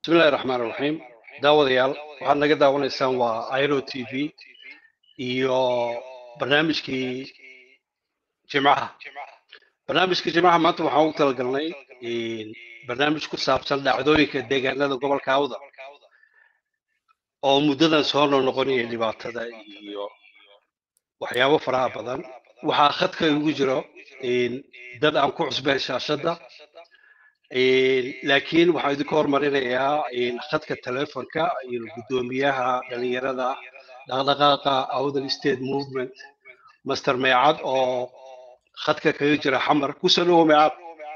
bismillahi raxmaan raxiim daawadayaal waxaad naga daawanaysaan waa iro t v iyo barnaamijkii jimcaha barnaamijka jimcaha maanta waxaan ugu talagalnay barnaamij ku saabsan dhacdooyinka deegaanada gobolka awda oo muddadan soo noqnoqonaya dhibaatada iyo waxyaabo faraha badan waxaa khadka igu jiro dad aan ku cusbeen shaashadda laakiin waxaan idinku hormarinayaa khadka telefonka iyo guddoomiyaha dhalinyarada dhaqdhaqaaqa awdal state movement master meecad oo khadka kaga jira xamar kusoo dhowo meecad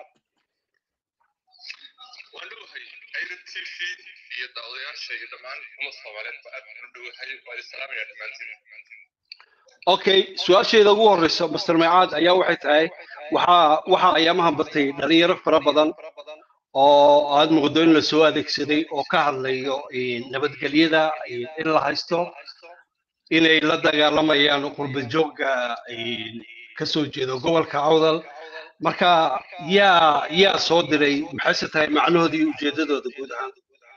okay su-aasheeda ugu horeyso master meecad ayaa waxay tahay waxaa waxaa ayaamahan batay dhalinyaro fara badan oo aad muuqdo in la soo adeegsaday oo ka hadlayo nabadgelyada in la haysto inay la dagaalamayaan qurba joogga kasoo jeedo gobolka awdal marka yaa yaa soo diray maxayse tahay macnahoodii iyo ujeedadooda guud ahaan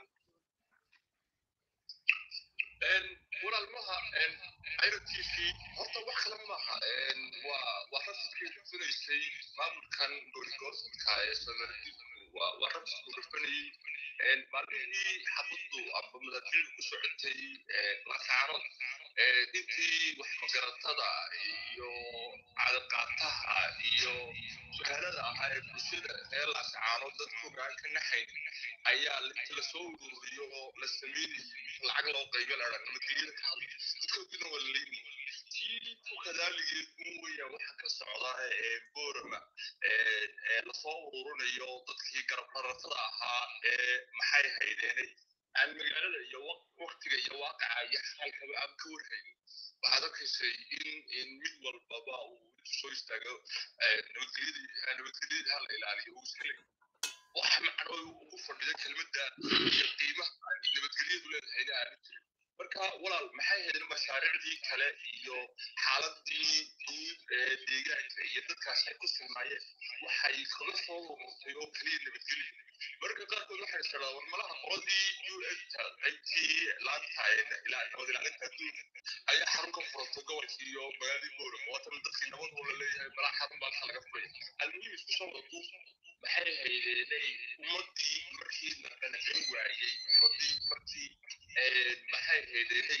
walaalmaha iro t v horta wax kale maaha waa waa rasidkay rufinaysay maamulkan gooligoorsadka ee soomaalidinku waa rasidku rufinayay maalmihii xabaddu amba madaafiicu ku socotay lasaanood intii wax magaratada iyo cadaqaataha iyo suhaalada ahaa ee bulshada ee lasaano dadkooga aan ka naxayn ayaa inta lasoo ururiyo oo la sameynayay lacag loo qaybo ladha nabadgelyada ka hadla dadkoodina waa laleynayay tii ku kadaaligeed un weya waxa ka socda ee boorama ee lasoo ururinayo dadkii garab raratada ahaa ee maxay haydeenay aan magaalada iyo waktiga iyo waaqaca iyo xaalkaba aan ka warhayn waxaad arkaysay in in mid walbaba uu soo istaago nabadgelyadii nabadgelyadii hala ilaaliyo uu iska leeyahay wax macno ugu fadhida kelmadda iyo qiimaha nabadgelyadu leedahayna aanu jirin marka walaal maxay haydeen mashaariicdii kale iyo xaaladii guud ee deegaanka iyo dadkaas ay ku sugnaayeen waxay kaga soo ururtay oo keliya nabadgelyo marka qaarkood waxay isdhadaa war malaha qoladii u enta qaybtii laanta nabad ilaalinta adduunka ayaa xarun ka furatay gobolkii iyo magaaladii boorama waatan dadkii nabad oo la leeyahay malaha xarun baa laga furaya almuhim isku soo wadu maxay haydeenay ummadii markii la qancin waayey ummadii markii maxay haydeenay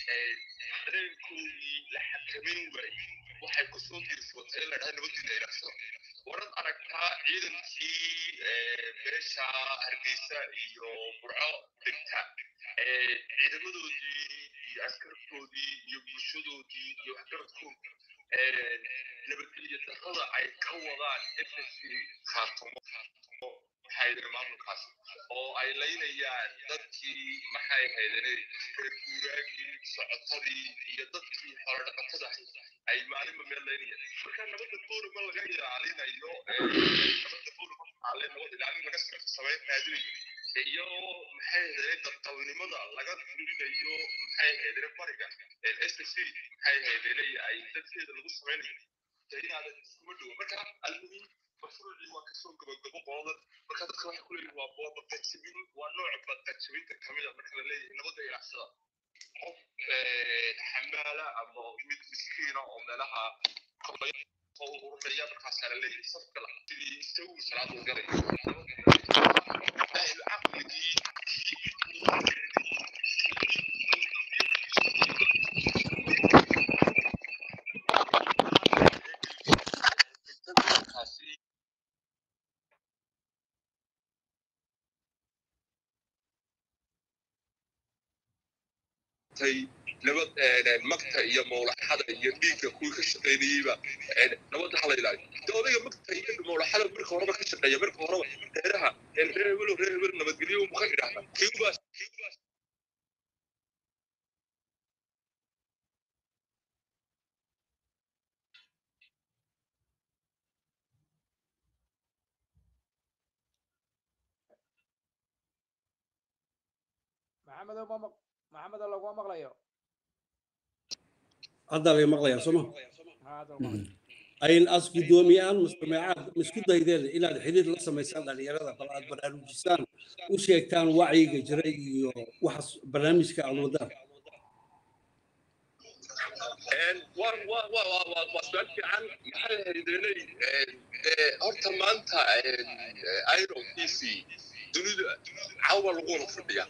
dareenkoodii la xakamin waayey waxay ku soo dirsatay in la dhaha nabadiina ilaashado warad aragtaa ciidankii beesha hargeysa iyo burco degta ciidamadoodii iyo askartoodii iyo bulshadoodii iyo waxgaradkoodii nabadgelyo darrada ay ka wadaan ssc khaatumo maxay maamulkaas oo ay laynayaan dadkii maxay haydane reer guuraagii socotadii iyo dadkii xoolodhaqatada ay maalinba meel laynayaan marka nabadda boorama laga ilaalinayo nabadda boorama ale nabad ilaalin laga samayn raadinayo iyo maxay haydane dadqalnimada laga fulinayo maxay haydane bariga ssc maxay haydane ay dadkeeda lagu samaynayo inaadan iskuma dhowo marka almuhim mashruucii waa kasoo gabagabo qoladan marka dadka waxay ku leeyihin waa waa baqajabin waa nooc baqajabinta kamid a marka la leeyahay nabadda ilacsada qof xamaala ama mid miskiina oo meelaha oo ururaya markaasaa la leeyahay safka sidii isagu salaadu galay caqligii nabad magta iyo mawlaxada iyo dhiigga kuwii ka shaqaynayeyba nabadda hala ilaaliyo de odayga magta iyo mawlaxada marka horeba ka shaqeeya marka horeba reeraha reer hebelo reer hebel nabadgelyo mu ka idhaahda kiubaas maxamedow ma maxamedow laguma maqlayo hadda laga maqlayaa sooma haa hadda laguma maqlayo ayn as guddoomiyahan mustamacaad ma isku daydeen inaad xiriir la samaysaan dhalinyarada bal aad baraarujisaan u sheegtaan wacyiga jira iyo waxaas barnaamijka aad wadaan waa su-aal fiican maxay haydenay horta maanta iro t c dunida cawa laguna fadhiya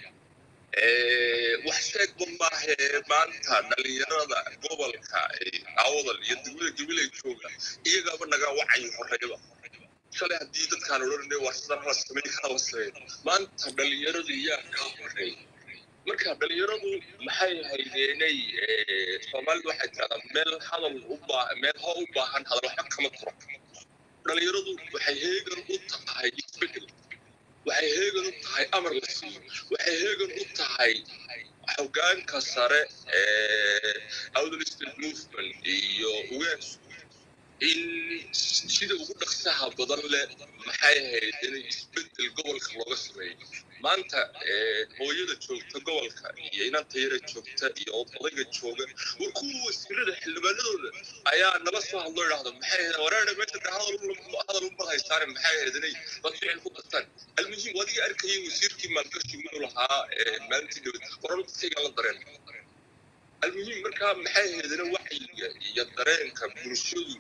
wax sheegba maahe maanta dhalinyarada gobolka awdal iyo degmada gabilay jooga iyagaaba naga wacyi horeyba shalay haddii dadkaan odhanay waa sidan la samey kala samey maanta dhalinyaradu yaa kaa horeey marka dhalinyaradu maxay haydeenay soomaalidu waxay tiradaa meel hadal u meel ho u baahan hadal waxba kama turo dhalinyaradu waxay heegan u tahay isbedel waxay heegan u tahay amar la siiyo waxay heegan u tahay xogaanka sare ee outer state movement iyo ugaas in sida ugu dhaqsaha badan leh maxay ahayd in isbedel gobolka looga sameeyo maanta hooyada joogta gobolka iyo inanta yara joogta iyo odayga jooga war kuwa wasiirada xildhibaanadooda ayaa nala soo hadlo idhaahdo maxay ahayd wareere meesha hadal uma haystaane maxay ahayd inay dad ficil ku dartaan almuhim adiga arkayay wasiirkii maalgashi muu lahaa maalintii dhawad waran dadkayga la dareen almuhim markaa maxay ahaydina wacyiga iyo dareenka bulshadu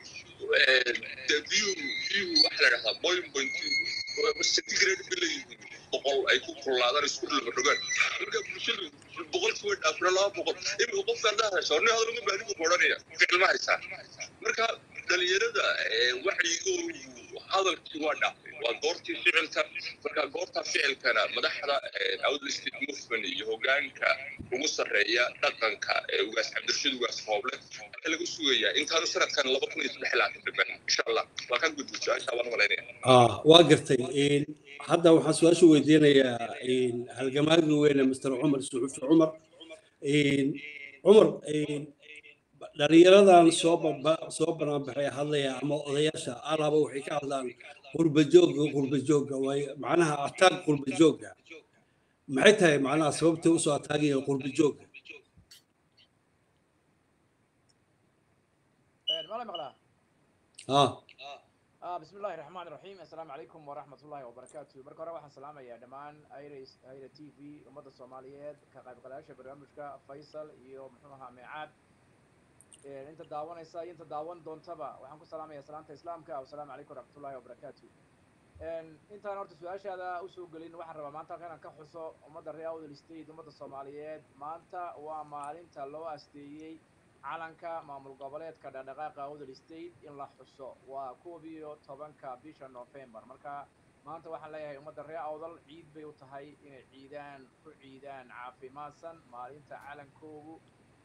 biyuhu biyuhu waxa la dhahdaa boiling point centigrade bay leeyihiin boqol ay ku kululaadaan isku dhulbadhogaan marka bulshadu boqolkii way dhaafina laba boqol imika qofka haddaa haysa nin hadal uma baahni buu odhanaya ficil ma haysaa marka dhalinyarada wacyigoodu hadalkii waa dhaafay waa goortii ficilka marka goorta ficilkana madaxda outer state movement iyo hogaanka ugu sarreeya dhaqanka ee ugaas cabdirashiid ugaas hooble waxaa lagu sugayaa intaanu sanadkan laba kun iyo saddex laatan dhiman insha allah waa ka gudbo su-aasha waan malaynaya waa gartay hadda waxaan su-aasha weydiinayaa halgamaagi weyne mr cumar suxufi cumar cumar dhalinyaradan soo soo banaanbaxay hadlaya ama odayaasha alaba waxay ka hadlaan qurbajooga qurbajooga waay macnaha ataag qurbajooga maxay tahay macnaha sababtay usoo ataagaya qurbajooga ah بسم الله الرحمن الرحيم السلام عليكم ورحمة الله وبركاته مركز هore waxaan salaamayaa dhammaan ayra ayra t v ummadda soomaaliyeed ka qaybgalayaasha barnaamijka faysal iyo muxuu ahaa meecaad inta daawanaysa iyo inta daawan doontaba waxaan ku salaamayaa salaanta islaamka asalaamu calaykum waraxmatullahi wabarakaatu intaan horta su-aashaada usoo gelin waxaan rabaa maanta halkan inaan ka xuso ummadda reer awdal state ummadda soomaaliyeed maanta waa maalinta loo asteeyey calanka maamul goboleedka dhaqdhaqaaqa awdal state in la xuso waa koob iyo tobanka bisha november marka maanta waxaan leeyahay ummadda reer awdal ciid bay u tahay inay ciidaan ku ciidaan caafimaadsan maalinta calankoogu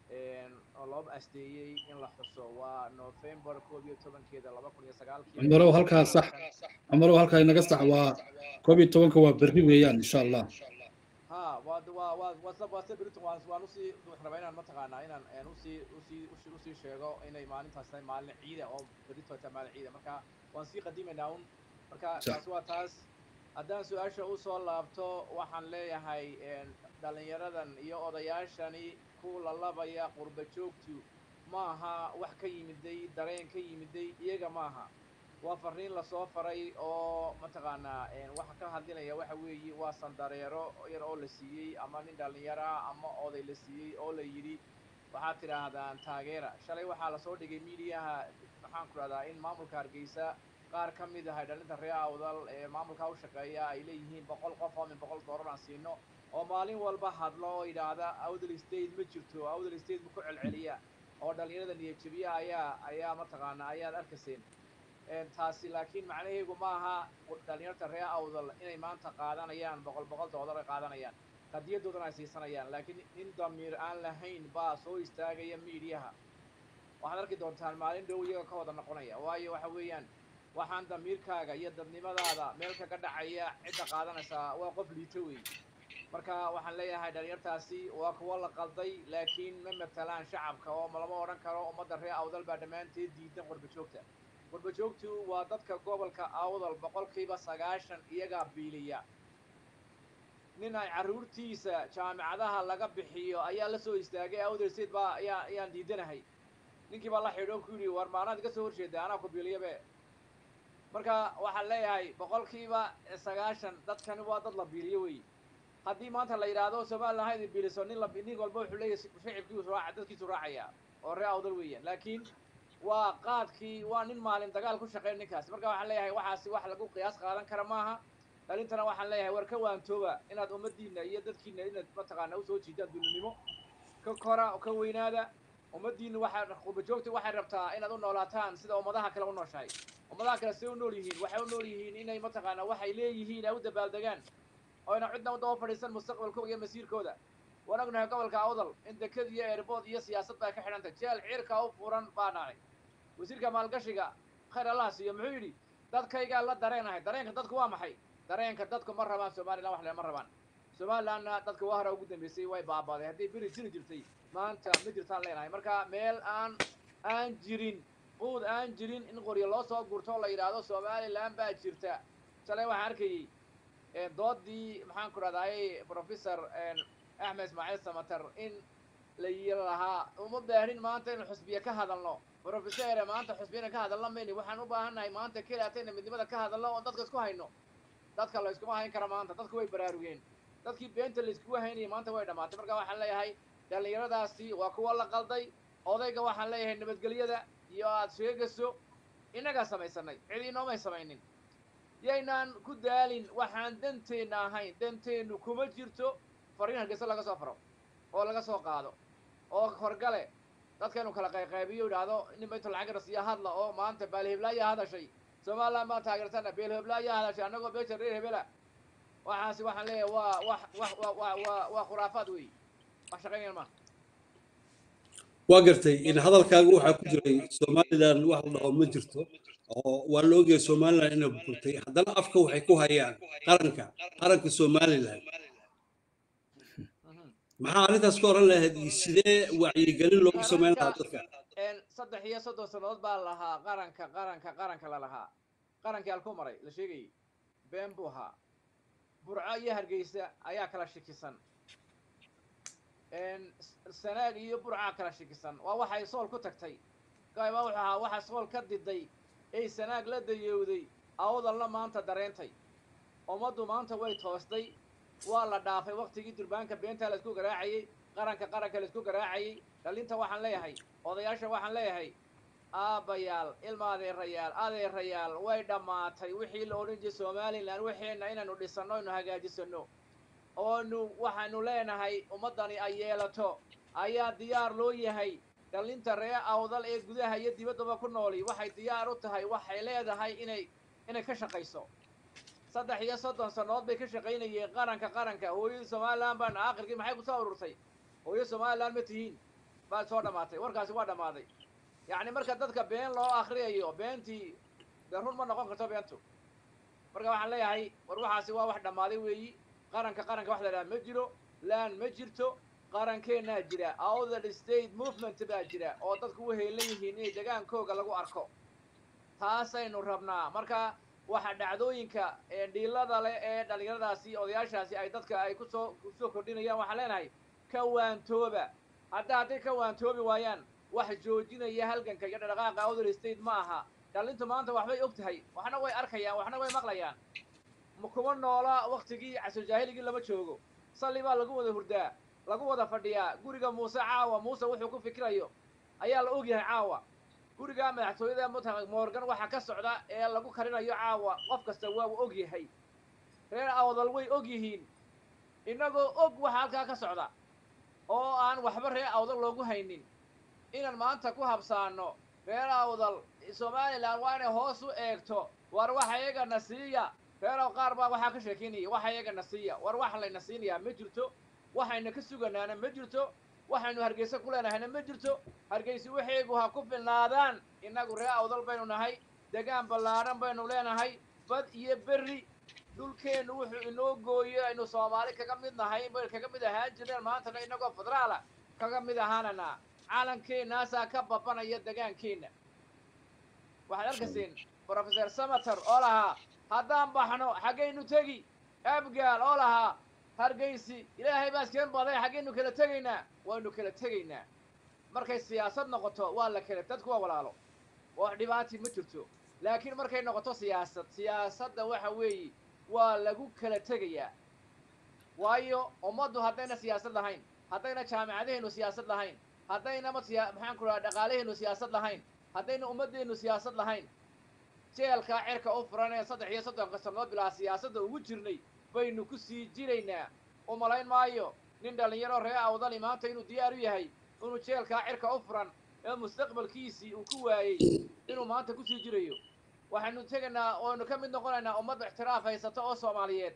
oo loo asteeyey in la xuso waa november koob iyo tobankeeda laba kun iyo sagaalkii cumarow halkaa sax cumarow halkaa inaga sax waa koob iyo tobanka waa berri weeyaan insha allah ha waa waa waa waa waa se beriton waan waan usii waxaan rabaa inaan mataqaanaa inaan aan usii usii usii usii sheego inay maalintaas tahay maalin ciida oo berito tahay maalin ciida marka waan sii qadimaynaa un marka taas waa taas haddaan su-aasha usoo laabto waxaan leeyahay dhalinyaradan iyo odayaashani ku lalabaya qurba joogtu maaha wax ka yimiday dareen ka yimiday iyaga maaha waa fariin lasoo faray oo mataqaanaa waxa ka hadlinaya waxa weeye waa sandareero yar oo la siiyey ama nin dhallinyara ama oday la siiyey oo la yidhi waxaad tidhaahdaan taageera shalay waxaa lasoo dhigay miidiyaha maxaan ku dhahdaa in maamulka hargeysa qaar ka mid ahay dhalinta reer awdal ee maamulka u shaqeeya ay leeyihiin boqol qof oo min boqol doolar aan siino oo maalin walba hadlo oo yidhaahda awdal state ma jirto awdal state ma ku celceliya oo dhallinyarada niyadjabiya ayaa ayaa mataqaanaa ayaad arkayseen taasi laakiin macnaheegu ma aha dhalinyarta reer awdal inay maanta qaadanayaan boqol boqol doolar ay qaadanayaan qadiyadoodana ay siisanayaan laakiin nin damiir aan lahayn baa soo istaagaya miidiyaha waxaad arki doontaan maalin dhow iyaga ka wada noqonaya waayo waxa weeyaan waxaan damiirkaaga iyo dadnimadaada meel kaga dhacaya cidda qaadanaysaa waa qof liito wey marka waxaan leeyahay dhalinyartaasi waa kuwo la qalday laakiin ma matalaan shacabka oo lama odhan karo ummadda reer awdal baa dhammaanteed diidan qurba joogta qurba joogtu waa dadka gobolka awdal boqolkiiba sagaashan iyagaa biiliya nin ay carruurtiisa jaamicadaha laga bixiyo ayaa la soo istaagay awdal state baa ayaa ayaan diidanahay ninkii baa la xidho ku yidhi war maanaad iga soo horjeeda anaa ku biiliyabe marka waxaan leeyahay boqolkiiba sagaashan dadkani waa dad la biiliyo wey haddii maanta la yidhaahdo somalilan ha idin biiliso nin la nin walba wuxuu leeyahay shicibkiisu raaca dadkiisu raacaya oo ree awdal weeyaan laakiin waa qaadkii waa nin maalin dagaal ku shaqeyn ninkaasi marka waxaan leeyahay waxaasi wax lagu qiyaas qaadan kara maaha dhalintana waxaan leeyahay war ka waantooba inaad ummadiina iyo dadkiina inaad mataqaana usoo jiidaan dulinimo ka kora ka weynaada ummadiina waxaa qubajoogta waxay rabtaa inaad u noolaataan sida ummadaha kale u nooshahay ummadaha kale say u nool yihiin waxay u nool yihiin inay mataqaana waxay leeyihiin ay u dabaaldegaan oyna cidna u daba fadhiisan mustaqbalkooda iyo masiirkooda waan ognahay gobolka awdal in deked iyo eerbood iyo siyaasad baa ka xidhantay jeel ciirka u furan baa dhacay wasiirka maalgashiga khayr allah siiyo muxuu yidhi dadkaygaa la dareenahay dareenka dadku waa maxay dareenka dadku ma rabaan somalilan wax le ma rabaan somalilandna dadka waa hore ugu dambeysay way baabaaday haddii beri jiri jirtay maanta ma jirtaan leenahay marka meel aan aan jirin quud aan jirin in qoryo loo soo gurto la yidhaahdo somaliland baa jirta shalay waxaan arkayey doodii maxaan ku dhahday professor axmed ismaaciil samater in la yiri lahaa uma baahin maanta inu xusbiye ka hadalno professore maanta xusbiyana ka hadalno mayni waxaan u baahannahay maanta keliatayna midnimada ka hadalno oo dadka isku hayno dadka la iskuma hayn kara maanta dadku way baraarugeen dadkii beenta la iskugu haynayay maanta way dhammaatay marka waxaan leeyahay dhallinyaradaasi waa kuwa la qalday odayga waxaan leeyahay nabadgelyada iyo aad sheegayso innagaa samaysanay cid inoomay samaynin yaynaan ku daalin waxaan danteenna ahayn danteennu kuma jirto fariin hargeysa laga soo faro oo laga soo qaado oo horgale dadkaynu kala qayqaybiyo idhaahdo nin baytu lacag rasiya hadla oo maanta baalhiblaayaa hadashay somaliland baan taageersana beelhiblaayaa hadashay annagoo beesha reer hebela waxaasi waxaan leeyahay waa wax wax wa wa waa waa khuraafaad wey wax shaqaynayaan maaha waa gartay in hadalkaaga waxaa ku jiray somaliland wax la dhaho ma jirto oo waa la ogyahay somaliland inay burburtay haddana afka waxay ku hayaan qaranka qaranka somaliland maxaa arrintaas ka oran lahayd sidee wacyigelin loogu samayn lahaa dadka saddex iyo soddon sannadood baa lahaa qaranka qaranka qaranka la lahaa qarankii halkuu maray la sheegayay been buu ahaa burco iyo hargeysa ayaa kala shikisan sanaag iyo burcaa kala shikisan waa waxay sool ku tagtay gaayba wuxuu ahaa waxa sool ka diday ay sanaag la dayowday awdalna maanta dareentay ummaddu maanta way toostay waa la dhaafay waktigii durbaanka beentaa la isku garaacayey qaranka qaranka la isku garaacayey dhalinta waxaan leeyahay odayaasha waxaan leeyahay aabbayaal ilma adeerayaal adeerayaal way dhammaatay wixii la odhan jiray somalilan waxeenna inaynu dhisanno aynu hagaajisano oonu waxaanu leenahay ummaddani ay yeelato ayaa diyaar loo yahay dhalinta ree awdal ee gudaha iyo dibaddaba ku nooli waxay diyaar u tahay waxay leedahay inay inay ka shaqayso saddex iyo soddon sannadood bay ka shaqaynayeen qaranka qaranka hooyadii somaliland baan aakhirkii maxay ku soo ururtay hooyo somaliland ma tihiin baad soo dhammaatay warkaasi waa dhammaaday yacni marka dadka been loo akriyayo beentii dee run ma noqon karto beentu marka waxaan leeyahay war waxaasi waa wax dhammaaday weeyi qaranka qaranka wax la idhaha ma jiro laan ma jirto qarankeenaa jira outher state movement baa jira oo dadku u heelan yihiin inay degaankooga lagu arko taasaynu rabnaa marka waxa dhacdooyinka dhiilada leh ee dhallinyaradaasi odayaashaasi ay dadka ay kusoo kusoo kordhinayaan waxaan leenahay ka waantooba hadda hadday ka waantoobi waayaan wax joojinaya halganka iyo dhaqaaqa outher state ma aha dhalintu maanta waxbay og tahay waxna way arkayaan waxna way maqlayaan kuma noola waktigii casojaahiligii lama joogo salli baa lagu wada hurdaa lagu wada fadhiyaa guriga muuse caawa muuse wuxuu ku fikirayo ayaa la ogyahay caawa guriga madaxtooyada mutaq morgan waxaa ka socda ee lagu karinayo caawa qof kasta waa uu og yahay reer awdal way og yihiin innagoo og waxa halkaa ka socda oo aan waxba reer awdal loogu haynin inaan maanta ku habsaano reer awdal somalilan waa inay hoos u eegto war waxa iyagana siiya reerow qaar baa waxaa ka sheekeynaya waxa iyagana siiya war wax layna siinayaa ma jirto waxayna ka suganaana ma jirto waxaynu hargeysa ku leenahayna ma jirto hargeysa waxaygu ha ku filnaadaan innagu ree awdal baynu nahay degaan ballaadhan baynu leenahay bad iyo berri dhulkeennu wuxuu inoo gooyo aynu soomaali kaga mid nahay bay kaga mid ahaan jireen maantana innagoo federaala kaga mid ahaanana calankeenaasaa ka babanaya degaankeenna waxaad arkayseen professor samater oo lahaa haddaan baxno xaggaynu tegi abgaal oo lahaa hargeysi ilaahay baa iskeen baday xaggaynu kala tegaynaa waynu kala tegaynaa markay siyaasad noqoto waa la kale dadku waa walaalo wax dhibaati ma jirto laakiin markay noqoto siyaasad siyaasadda waxa weeye waa lagu kala tegayaa waayo ummaddu haddayna siyaasad lahayn haddayna jaamicadaheennu siyaasad lahayn haddaynama siya maxaan ku dhaha dhaqaalaheennu siyaasad lahayn haddayna ummaddeennu siyaasad lahayn jeelkaa cirka u furan ee saddex iyo soddonka sannadood bilaa siyaasadda ugu jirnay baynu ku sii jiraynaa u malayn maayo nin dhallinyaro ree awdali maanta inuu diyaar u yahay inuu jeelkaa cirka u furan ee mustaqbalkiisii uu ku waayey inuu maanta kusii jirayo waxaynu tegaynaa oonu ka mid noqonaynaa ummadda ixtiraaf haysata oo soomaaliyeed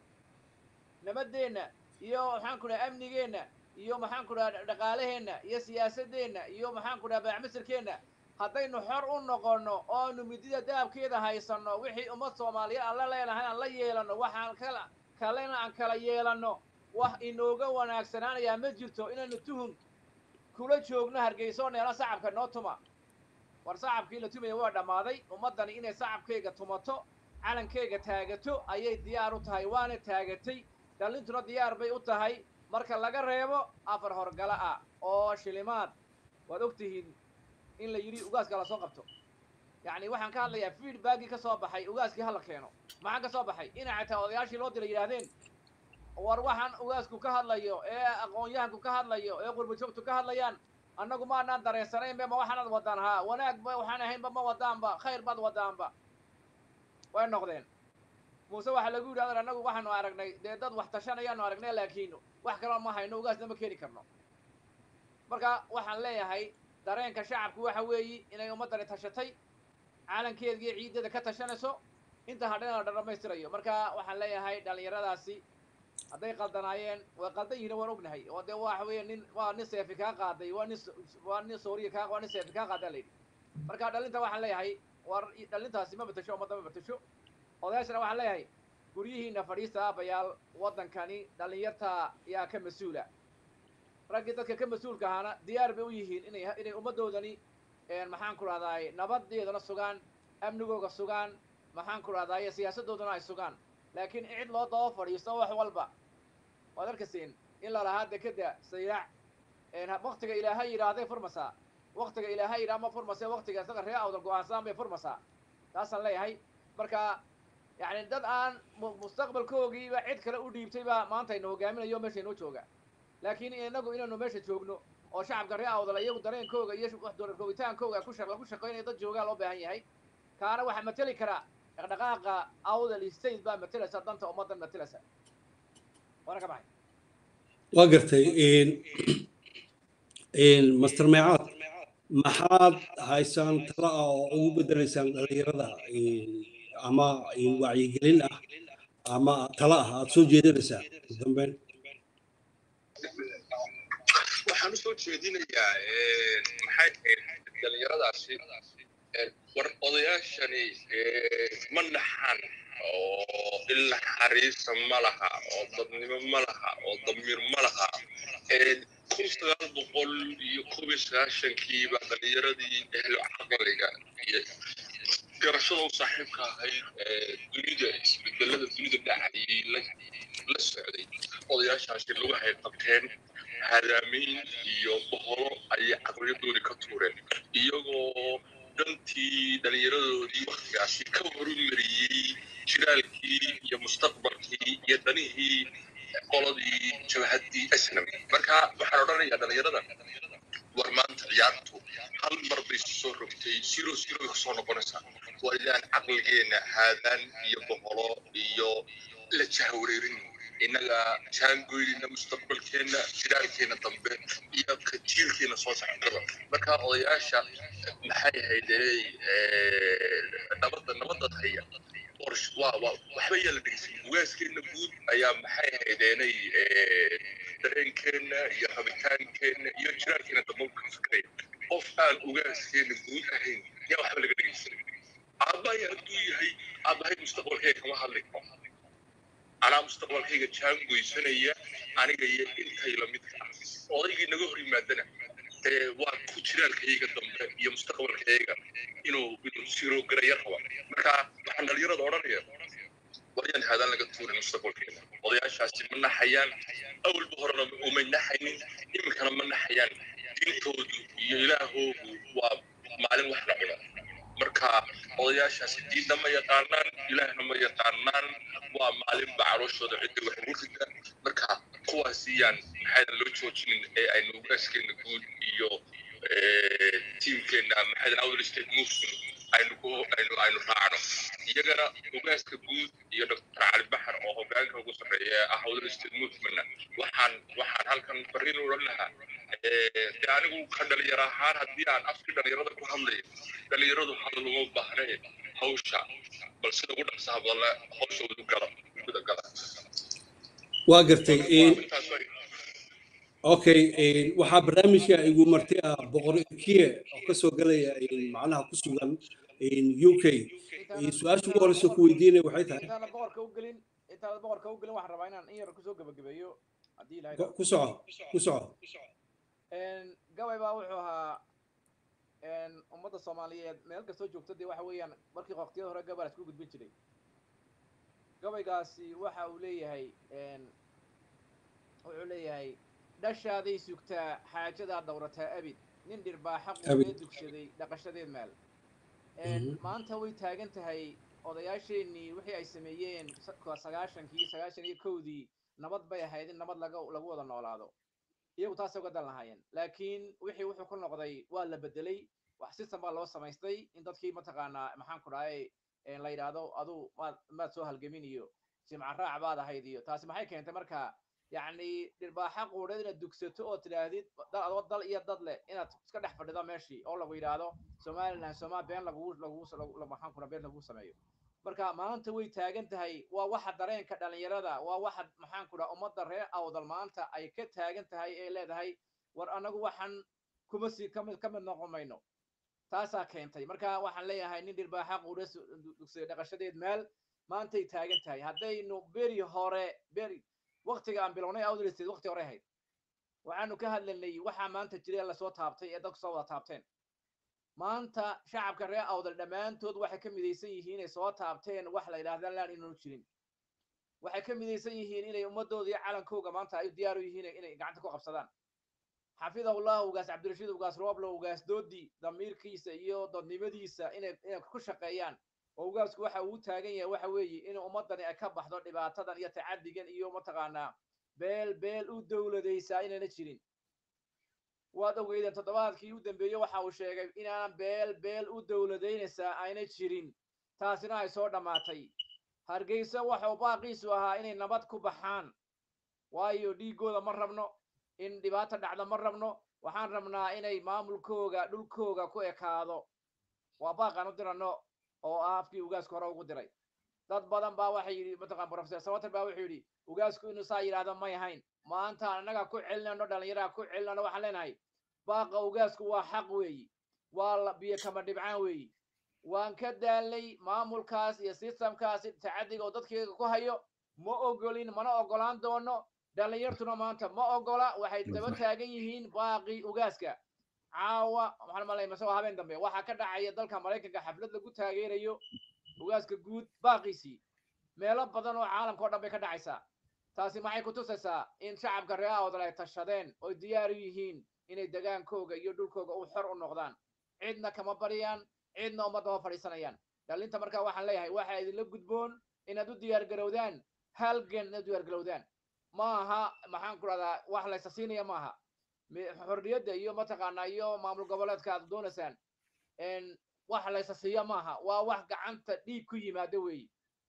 nabadeenna iyo maxaan ku dhaha amnigeenna iyo maxaan ku dhaha dhaqaalaheenna iyo siyaasadeenna iyo maxaan ku dhaha baacmisirkeenna haddaynu xor u noqonno oonu midida daabkeeda haysanno wixii ummad soomaaliyeed aan la leenahay aan la yeelanno waxaan kala kalena aan kala yeelanno wax inooga wanaagsanaanayaa ma jirto inaynu tuhun kula joogno hargeyso neela sacabka noo tuma war sacabkii la tumaya waa dhammaaday ummaddani inay sacabkayga tumato calankayga taagato ayay diyaar u tahay waana taagatay dhallintuna diyaar bay u tahay marka laga reebo afar horgala ah oo shilimaad waad og tihiin in la yidhi ugaaska la soo qabto yacni waxaan ka hadlayaa feedbackii ka soo baxay ugaaskii hala keeno maxaa ka soo baxay inay xataa odayaashii loo diray yidhaahdeen war waxaan ugaasku ka hadlayo ee aqoon-yahanku ka hadlayo ee qurbajoogtu ka hadlayaan annagu maanaan dareensanaynba ma waxaanaad wadaan haa wanaag ba waxaan ahaynba ma wadaanba khayr baad wadaanba way noqdeen muuse waxaa lagu yidhi adar annagu waxaanu aragnay dee dad wax tashanayaanu aragnay laakiin wax kaloo ma hayno ugaasna ma keeni karno marka waxaan leeyahay dareenka shacabku waxa weeyi inay ummaddani tashatay calankeedgiiyo ciiddada ka tashanayso inta hadhana la dhammaystirayo marka waxaan leeyahay dhallinyaradaasi hadday qaldanaayeen way qaldan yihiin waan ognahay oo dee waxa weeye nin waa nin seefi kaa qaaday waa nin waa nin sooriya kaa waa nin seefi kaa qaadaa layidhi marka dhalinta waxaan leeyahay war dhalintaasi ma betasho ummadda ma betasho odayaashana waxaan leeyahay guryihiina fadhiista aabayaal waddankani dhallinyarta yaa ka mas-uula raggii dadka ka mas-uulka ahaana diyaar bay u yihiin inay inay ummaddoodani maxaan ku rahdaay nabadeedana sugaan amnigooga sugaan maxaan ku rahdaay siyaasaddoodana ay sugaan laakiin cid loo daba fadhiisto wax walba waad arkasiin in lalahaa dekeda sayaac waktiga ilaahay yidhaahday furmasaa waktiga ilaahay yidhaha ma furmase waktiga isaga ree awdal go-aansaan bay furmasaa taasaan leeyahay marka yacni dad aan mustaqbalkoogiiba cid kale u dhiibtay baa maanta ina hogaaminayo meesha inoo jooga laakiin inagu inaynu meesha joogno oo shacabka ree awdal iyagu dareenkooga iyo koogitaankooga ku lagu shaqaynayo dad joogaa loo baahan yahay kaana waxaa mateli karaa dhaqdhaqaaqa awdal state baa matelaysa danta ummaddan matelaysa waana ka baxay waa gartay master meecaad maxaad haysaan tala ah oo ugu bedelaysaan dhalinyarada ama wacyigelin ah ama tala ah aad soo jeedinaysaa ugu dambeyn waxaan usoo jeedinayaa maxay ahayd dhalinyaradaasi war odayaashani ma naxan oo ilnaxariisa ma laha oo dadnimo ma laha oo damiir ma laha kun sagaal boqol iyo kob iyo sagaashankiiba dhalinyaradii ehlo caqliga iyo garashada u saaxiibka ahayd dunida isbedelada dunida dhacayay la socday odayaashaasi lagu hay qabteen hadaamiin iyo boholo ayay caqliyadoodii ka tuureen iyagoo dantii dhallinyaradoodii waktigaasi ka horumariyey jiraalkii iyo mustaqbalkii iyo danihii qoladii jabhaddii asnam marka waxaan odhanayaa dhallinyarada war maanta ciyaartu hal mar bay soo rogtay siro siro bay kusoo noqonaysaa waa inaan caqligeenna haadaan iyo boholo iyo la jahwareerin innaga jaangoynina mustaqbalkeenna jiraalkeenna dambe iyo ka jiilkeena soo socdaba marka odayaasha maxay ahaydee nabadda nabadad haya waa waa waxba yaa la dhegeysay ugaaskeena guud ayaa maxay ahaydeenay dareenkeenna iyo rabitaankeenna iyo jiraalkeena dambe ka fikraya qof aan ugaaskeena guud ahayn yaa waxba laga dhegeysan aabbahay hadduu yahay aabbahay mustaqbalkeega kama hadli karo anaa mustaqbalkayga jaangoysanaya aniga iyo intay lamidka ah odaygii naga hor yimaadana ee waa ku jiraalkayga dambe iyo mustaqbalkayga inuu inuu sirogaraya raba marka waxaan dhalinyarada odhanaya waryaan haadaan laga tuurin mustaqbalkeena odayaashaasi ma naxayaan awalba horena umay naxaynin iminkana ma naxayaan diintoodu iyo ilaahoogu waa maalin wax la cuno marka odayaashaasi diinna ma yaqaanaan ilaahna ma yaqaanaan waa maalinba calooshooda cidda wax ugu rida marka kuwaasiyaan maxaydan loo joojinin ee aynu ugaaskeena guud iyo tiimkeena maxaydan outer state movement aynu ku aynu aynu raacno iyagana ugaaska guud iyo dr cali baxar oo hogaanka ugu sarreeya ee ah outer state movementna waxaan waxaan halkan fariin u odhan lahaa de anigu ka dhalinyaro ahaan haddii aan afkii dhalinyarada ku hadlayo dhalinyaradu hadal uma baahnee hawsha bal sida ugu dhaqsaha badanle hawshoodu gala guda gala waa gartay okay waxaa barnaamijka igu martay ah boqor kiye oo kasoo galaya macnaha ku sugan u k su-aasha ugu horeysa ku weydiinaya waxay tahay intaana boqorka u gelin intaana boqorka u gelin waxaan rabaa inaan in yar kusoo gebagabeeyo haddii ilahay ku soco ku soco gabay baa wuxuu ahaa ummadda soomaaliyeed meel kastoo joogto dee waxa weeyaan markii waqtiyada hore gabal isku gudbin jiray gabaygaasi waxa uu leeyahay wuxuu leeyahay dhashaaday sugtaa xaajadaa dawrataa abid nin dhirbaaxa quudee dugsaday dhaqashadeed maal maanta way taagan tahay odayaasheenii wixii ay sameeyeen sagaashankii sagaashan iyo kowdii nabad bay ahayd in nabad laga lagu wada noolaado iyagu taasay uga dan lahaayeen laakiin wixii wuxuu ku noqday waa la bedelay wax system baa loo samaystay in dadkii mataqaanaa maxaan ku dhahay la yidhaahdo adu maad maad soo halgamin iyo jimca raac baad ahayd iyo taasi maxay keentay marka yacni dhirbaaxa quudheed inaad dugsato oo tidhaahdid adoo dal iyo dad leh inaad iska dhex fadhido meeshii oo lagu yidhaahdo somaliland somaa been lagugu lagugu maxaan kuna been lagugu sameeyo marka maanta way taagan tahay waa waxa dareenka dhalinyarada waa waxa maxaan ku dhaha ummadda reer awdal maanta ay ka taagan tahay ee leedahay war anagu waxaan kuma sii kamid ka mid noqon mayno taasaa keentay marka waxaan leeyahay nin dhirbaaxa quudhe dugsaday dhaqashadeed meel maantay taagan tahay haddaynu beri hore beri waktiga aan bilownay awdalsteed wakti hore ahayd waxaanu ka hadlanay waxaa maanta jira lasoo taabtay ee dadku soo wada taabteen maanta shacabka reer awdal dhammaantood waxay ka midaysan yihiin inay soo taabteen wax la yidhahda laan inaanu jirin waxay ka midaysan yihiin inay ummadooda iyo calankooga maanta ay diyaar u yihiin inay gacanta ku qabsadaan xafidahullah ugaas cabdirashiid ugaas rooblo ugaas doodi damiirkiisa iyo dadnimadiisa inay inay ku shaqeeyaan oo ugaasku waxa uu taagan yahay waxa weeye in ummadani ay ka baxdo dhibaatadan iyo tacadigan iyo mataqaanaa beel beel u dowladaysaa inayna jirin waad ogeydeen toddobaadkii u dambeeyey waxa uu sheegay inaanan beel beel u dowladaynaysaa ayna jirin taasina ay soo dhammaatay hargeysa waxau baaqiisu ahaa inay nabad ku baxaan waayo dhiiggooda ma rabno in dhibaata dhacda ma rabno waxaan rabnaa inay maamulkooga dhulkooga ku ekaado waa baaqaan u dirano oo ah afkii ugaasku hore ugu diray dad badan baa waxay yidhi mataqaan professor sawater baa wuxuu yidhi ugaasku inuu saa yidhaahdo may ahayn maanta annaga ku celinano dhallinyaraha ku celinano waxaan leenahay baaqa ugaasku waa xaq weeyi waa biyo kama dhibcaan weeyi waan ka daalay maamulkaas iyo systemkaas tacadiga oo dadkeyga ku hayo ma ogolin mana ogolaan doono dhallinyartuna maanta ma ogola waxay daba taagan yihiin baaqii ugaaska caawa waxaan malay masagoo habeen dambe waxaa ka dhacaya dalka maraykanka xaflad lagu taageerayo ugaaska guud baaqiisii meelo badan oo caalamka o dhan bay ka dhacaysaa taasi maxay ku tusaysaa in shacabka reer awdal ay tashadeen oy diyaar u yihiin inay degaankooga iyo dhulkooga u xor u noqdaan cidna kama baryaan cidna ummadda ma fadhiisanayaan dhalinta markaa waxaan leeyahay waxa idinla gudboon inaad u diyaar garowdaan halgan inaad u diyaar garowdaan ma aha maxaan ku dhahdaa wax laysa siinaya ma aha xorriyadda iyo mataqaanaa iyo maamul goboleedka aad doonaysaan wax laysa siiya ma aha waa wax gacanta dhiig ku yimaado weeyi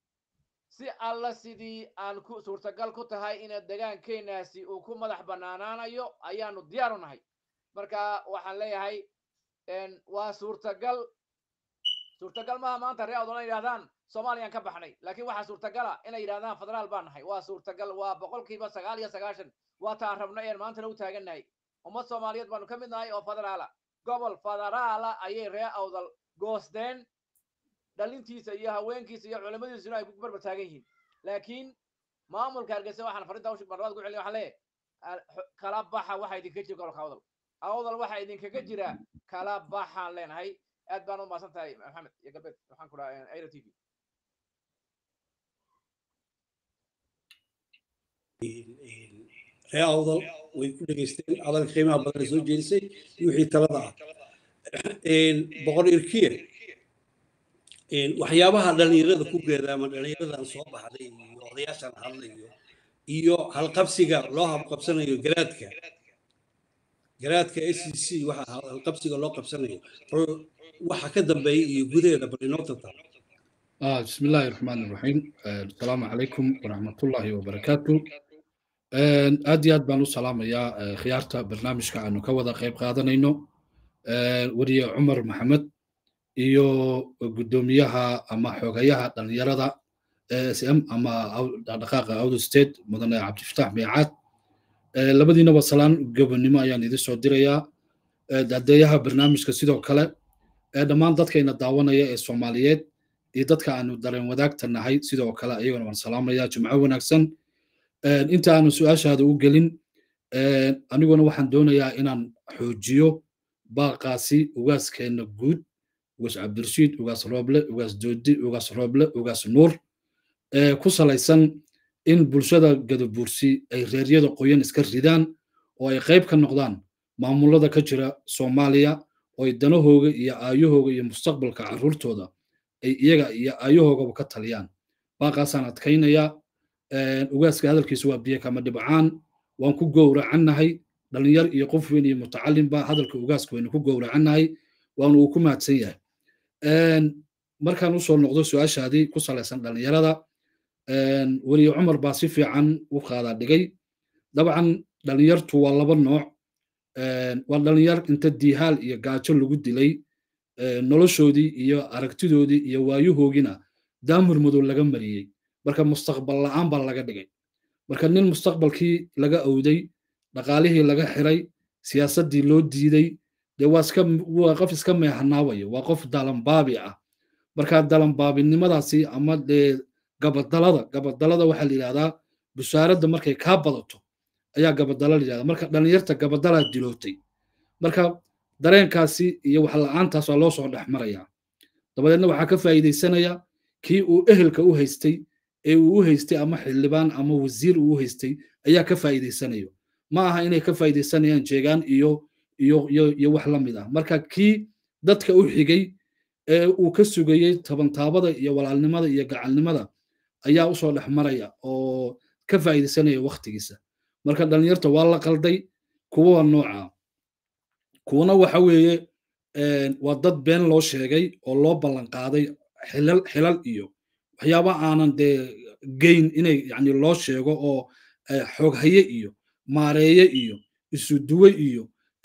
si alla sidii aan ku suurtagal ku tahay ina degaankeenaasi uu ku madax bannaanaanayo ayaanu diyaar u nahay marka waxaan leeyahay waa suurtagal suurtagal maaha maanta ree odona yidhahdaan soomaaliyaan ka baxnay laakiin waxaa suurtagala inay yidhahdaan federaal baan nahay waa suurtagal waa boqolkiiba sagaal iyo sagaashan waa taan rabna een maantana u taagannahay ummad soomaaliyeed baanu ka mid nahay oo federaala gobol federaala ayay ree awdal goosteen dhalintiisa iyo haweenkiisa iyo culimadiisuna ay ku barbar taagan yihiin laakiin maamulka hargeysa waxaan farinta ushi marlabaad ku celin waxaan leeyahay kala baxa waxa idinka jira gobolka awdal awdal waxa idinkaga jira kala baxaan leenahay aad baan u maasan tahay maxamed iyo galbeed waxaan ku dhaha airo t v ree awdal way ku dhegaysteen hadalka qiimaha badan ay soo jeedisay iyo wixii talada ah boqor irkiye waxyaabaha dhalinyarada ku geedaama dhalinyaradan soo baxday iyo odayaashan hadlayo iyo halqabsiga loo habqabsanayo garaadka garaadka s c c waxa halqabsiga loo qabsanayo waxa ka dambeeya iyo gudaheeda bal inoo tata آه بسم الله الرحمن الرحيم آه السلام عليكم ورحمة الله وبركاته آه أدي أد بانو سلام يا آه خيارتا برنامج كأنو كودا قيب قادنينو آه وري عمر محمد iyo gudoomiyaha ama xogayaha dhalinyarada sm ama dhaqdhaqaaqa awdo state mudane cabdifataax meecaad labadiinaba salaan gobonimo ayaan idin soo dirayaa dadeeyaha barnaamijka sidoo kale dhammaan dadkayna daawanaya ee soomaaliyeed iyo dadka aanu dareen wadaagta nahay sidoo kale iyaguna waan salaamayaa jimco wanaagsan inta aanu su-aashaada u gelin aniguna waxaan doonayaa inaan xoojiyo baaqaasi ugaaskeenna guud ugaas cabdirashiid ugaas rooble ugaas doodi ugaas rooble ugaas nuur ku salaysan in bulshada gadabuursi ay reeryada qoyan iska ridaan oo ay qayb ka noqdaan maamulada ka jira soomaaliya oo ay danahooga iyo aayahooga iyo mustaqbalka carruurtooda ay iyaga iyo aayahoogaba ka taliyaan baaqaasaan adkaynayaa ugaaska hadalkiisa waa biyo kama dhibcaan waan ku gowracannahay dhalinyar iyo qof weyn iyo mutacalimba hadalka ugaaska waynu ku gowracannahay waana uu ku mahadsan yahay markaan usoo noqdo su-aashaadii ku salaysan dhalinyarada weliye cumar baa si fiican u qaadaa dhigay dabcan dhalinyartu waa laba nooc waa dhalinyar inta diihaal iyo gaajo lagu dilay noloshoodii iyo aragtidoodii iyo waayuhoogina daamur madow laga mariyey marka mustaqbal la'aan baa laga dhigay marka nin mustaqbalkii laga owday dhaqaalihii laga xiray siyaasaddii loo diiday dee waa iska waa qof iska meehanaawaya waa qof dalanbaabi ah marka dalanbaabinimadaasi ama dee gabadalada gabadalada waxaa la yidhahdaa busaaradda markay kaa badato ayaa gabadala la yidhahdaa marka dhalinyarta gabadalaa dilootay marka dareenkaasi iyo wax la'aantaas waa loo soo dhex marayaa dabadeedna waxaa ka faa'iidaysanaya kii uu ehelka u haystay ee uu u haystay ama xildhibaan ama wasiir uu u haystay ayaa ka faa'iidaysanayo ma aha inay ka faa'iidaysanayaan jeegaan iyo iyo iyo iyo wax la mid ah marka kii dadka u xigay ee uu ka sugayey tabantaabada iyo walaalnimada iyo gacalnimada ayaa usoo dhex maraya oo ka faa'iidaysanaya waktigiisa marka dhalinyarta waa la qalday kuwa waa nooca kuwana waxa weeye waa dad been loo sheegay oo loo ballan qaaday xilal xilal iyo waxyaaba aanan dee geyn inay yani loo sheego oo xooghaye iyo maareeye iyo isuduwe iyo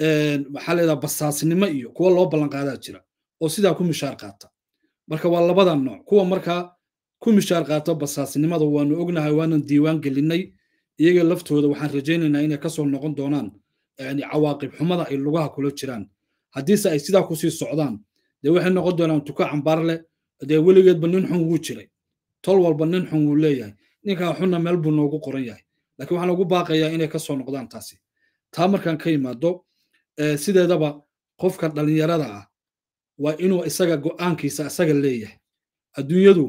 maxaa leedaha basaasnimo iyo kuwa loo ballan qaadaa jira oo sidaa ku mishaar qaata marka waa labada nooc kuwa markaa ku mishaar qaata basaasnimada waanu ognahay waanan diiwaan gelinay iyaga laftooda waxaan rajaynaynaa inay kasoo noqon doonaan yani cawaaqib xumada ay lugaha kula jiraan haddiise ay sidaa kusii socdaan dee waxay noqon doonaan tuka cambaar leh dee weligeedba nin xun wuu jiray tol walba nin xun wuu leeyahay ninkaa xunna meel buu noogu qoran yahay laakiin waxaan ugu baaqayaa inay kasoo noqdaan taasi taa markaan ka imaado sideedaba qofka dhalinyarada ah waa inuu isaga go'aankiisa isaga leeyahay adduunyadu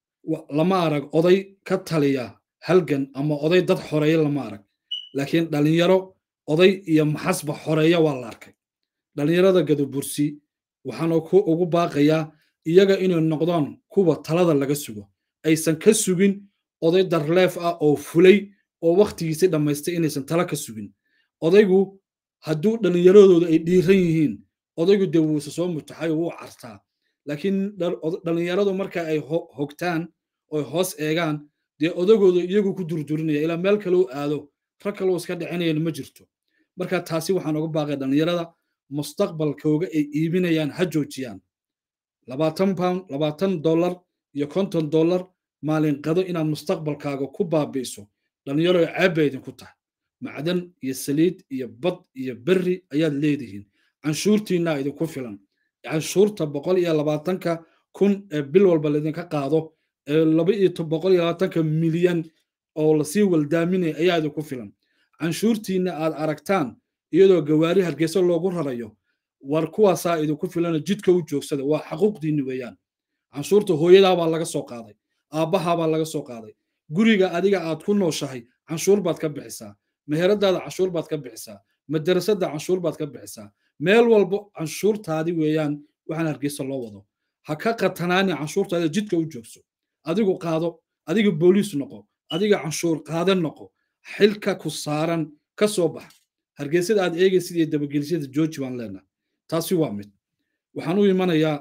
lama arag oday ka taliya halgan ama oday dad xoreeya lama arag laakiin dhalinyaro oday iyo maxasba xoreeya waa la arkay dhalinyarada gadabursi waxaan ugu baaqayaa iyaga inay noqdaan kuwa talada laga sugo aysan ka sugin oday darleef ah oo fulay oo wakhtigiisi dhammaystay inaysan tala ka sugin odaygu hadduu dhallinyaradooda ay dhiiran yihiin odaygu dee wuuse soo mutaxay wuu cartaa laakiin dhallinyaradu marka ay hogtaan oy hoos eegaan dee odagooda iyagu ku durdurinaya ilaa meel kale u aado rag kaloo iska dhicinayana ma jirto marka taasi waxaan uga baaqay dhallinyarada mustaqbalkooga ay iibinayaan ha joojiyaan labaatan pound labaatan dollar iyo konton dollar maalin qado inaad mustaqbalkaaga ku baabi'iso dhallinyaro ceebba idinku tahay macdan iyo saliid iyo bad iyo berri ayaad leedihiin canshuurtiinaa idinku filan canshuurta boqol iyo labaatanka kun ee bil walba laydinka qaado ee laba iyo boqol iyo labaatanka milyan oo lasii waldaaminaya ayaa idinku filan canshuurtiinna aad aragtaan iyadoo gawaari hargeysa loogu rarayo war kuwaasaa idinku filana jidka u joogsada waa xaquuqdiinni weeyaan canshuurta hooyadaabaa laga soo qaaday aabbahaabaa laga soo qaaday guriga adiga aad ku nooshahay canshuur baad ka bixisaa meheradaada canshuur baad ka bixisaa madarasada canshuur baad ka bixisaa meel walbo canshuurtaadi weeyaan waxaan hargeysa loo wado ha ka qatanaani canshuurtaada jidka u joogso adigu qaado adiga booliis noqo adiga canshuur qaadan noqo xilka ku saaran ka soo bax hargeysada aad eegaysid iyo dabagelisyada jooji baan leenahay taasi waa mid waxaan u imanayaa